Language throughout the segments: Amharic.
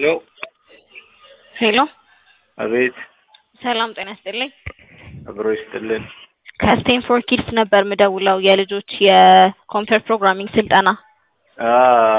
ሄሎ ሄሎ አቤት ሰላም ጤና ይስጥልኝ። አብሮ ይስጥልን። ከስቴንፎርድ ኪድስ ነበር ምደውለው የልጆች የኮምፒውተር ፕሮግራሚንግ ስልጠና አ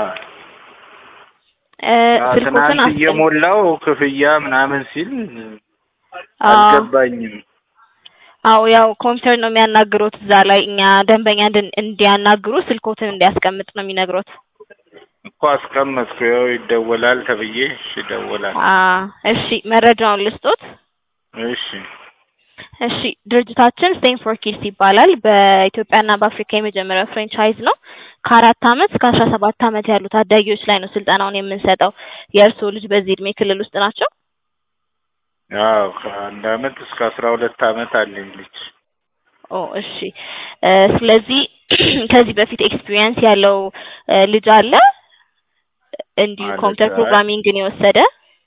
እ አ ስልኮትን ትናንት አስቀም እየሞላው ክፍያ ምናምን ሲል አዎ አልገባኝም። አዎ ያው ኮምፒውተር ነው የሚያናግሩት እዛ ላይ እኛ ደንበኛ እንድን- እንዲያናግሩ ስልኮትን እንዲያስቀምጥ ነው የሚነግሩት። እኮ አስቀመጥኩ። ያው ይደወላል ተብዬ እሺ ይደወላል። አ እሺ መረጃውን ልስጦት። እሺ እሺ ድርጅታችን ስቴንፎርድ ኪድስ ይባላል። በኢትዮጵያና በአፍሪካ የመጀመሪያው ፍሬንቻይዝ ነው። ከአራት አመት እስከ አስራ ሰባት አመት ያሉ ታዳጊዎች ላይ ነው ስልጠናውን የምንሰጠው። የእርስዎ ልጅ በዚህ እድሜ ክልል ውስጥ ናቸው? ያው ከአንድ አመት እስከ አስራ ሁለት አመት አለኝ ልጅ። ኦ እሺ እ ስለዚህ ከዚህ በፊት ኤክስፒሪየንስ ያለው እ ልጅ አለ እንዲሁ ማለት ኮምፒውተር አይ ፕሮግራሚንግን የወሰደ?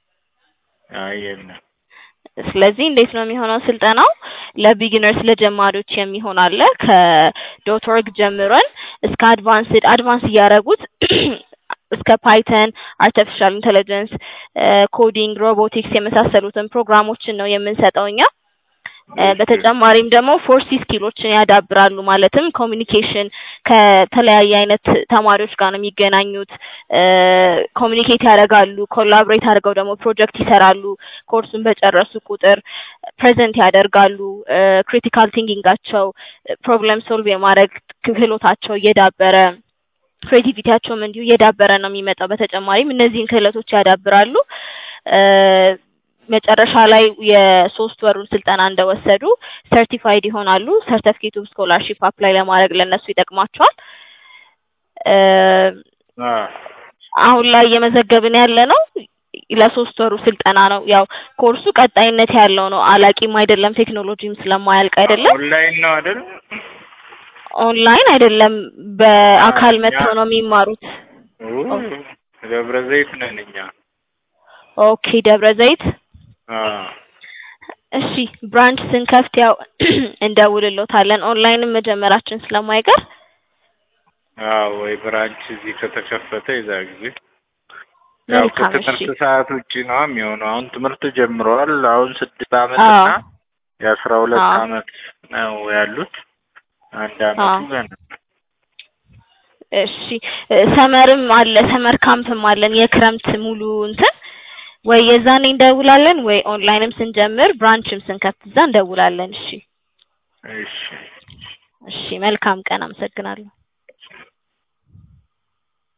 አይ የለም። ስለዚህ እንዴት ነው የሚሆነው ስልጠናው? ለቢጊነርስ ለጀማሪዎች የሚሆን አለ ከዶት ኦርግ ጀምረን እስከ አድቫንስድ አድቫንስ እያደረጉት እስከ ፓይተን፣ አርቲፊሻል ኢንተለጀንስ፣ ኮዲንግ፣ ሮቦቲክስ የመሳሰሉትን ፕሮግራሞችን ነው የምንሰጠው እኛ። እ እሺ በተጨማሪም ደግሞ ፎርሲ ስኪሎችን ያዳብራሉ። ማለትም ኮሚኒኬሽን ከተለያየ አይነት ተማሪዎች ጋር ነው የሚገናኙት። እ ኮሚኒኬት ያደርጋሉ። ኮላብሬት አድርገው ደግሞ ፕሮጀክት ይሰራሉ። ኮርሱን በጨረሱ ቁጥር ፕሬዘንት ያደርጋሉ። እ ክሪቲካል ቲንኪንጋቸው ፕሮብለም ሶልቭ የማድረግ ክህሎታቸው እየዳበረ ክሬቲቪቲያቸውም እንዲሁ እየዳበረ ነው የሚመጣው። በተጨማሪም እነዚህን ክህሎቶች ያዳብራሉ። እ መጨረሻ ላይ የሶስት ወሩን ስልጠና እንደወሰዱ ሰርቲፋይድ ይሆናሉ። ሰርተፊኬቱ ስኮላርሺፕ አፕላይ ለማድረግ ለእነሱ ይጠቅማቸዋል። እ አ አሁን ላይ እየመዘገብን ያለ ነው ለሶስት ወሩ ስልጠና ነው። ያው ኮርሱ ቀጣይነት ያለው ነው። አላቂም አይደለም፣ ቴክኖሎጂም ስለማያልቅ አይደለም። ኦንላይን ነው አይደል? ኦንላይን አይደለም፣ አ በአካል እኛ መጥተው ነው የሚማሩት። ኡ ኦ ደብረ ዘይት ነን እኛ። ኦኬ ደብረ ዘይት አ እሺ ብራንች ስንከፍት ያው እንደውልሎታለን። ኦንላይንም መጀመራችን ስለማይቀር አዎ ወይ ብራንች እዚህ ከተከፈተ የዛ ጊዜ ያው መልካም። እሺ ከትምህርት ሰዓት ውጪ ነው የሚሆነው። አሁን ትምህርት ጀምረዋል። አሁን ስድስት አመት አዎ እና የአስራ ሁለት አዎ አመት ነው ያሉት። አንድ አመቱ አዎ ገና እሺ እ ሰመርም አለ ሰመር ካምፕም አለን የክረምት ሙሉ እንትን ወይ የዛኔ እንደውላለን ወይ ኦንላይንም ስንጀምር ብራንችም ስንከፍት እዛ እንደውላለን። እሺ እሺ እሺ መልካም ቀን። አመሰግናለሁ።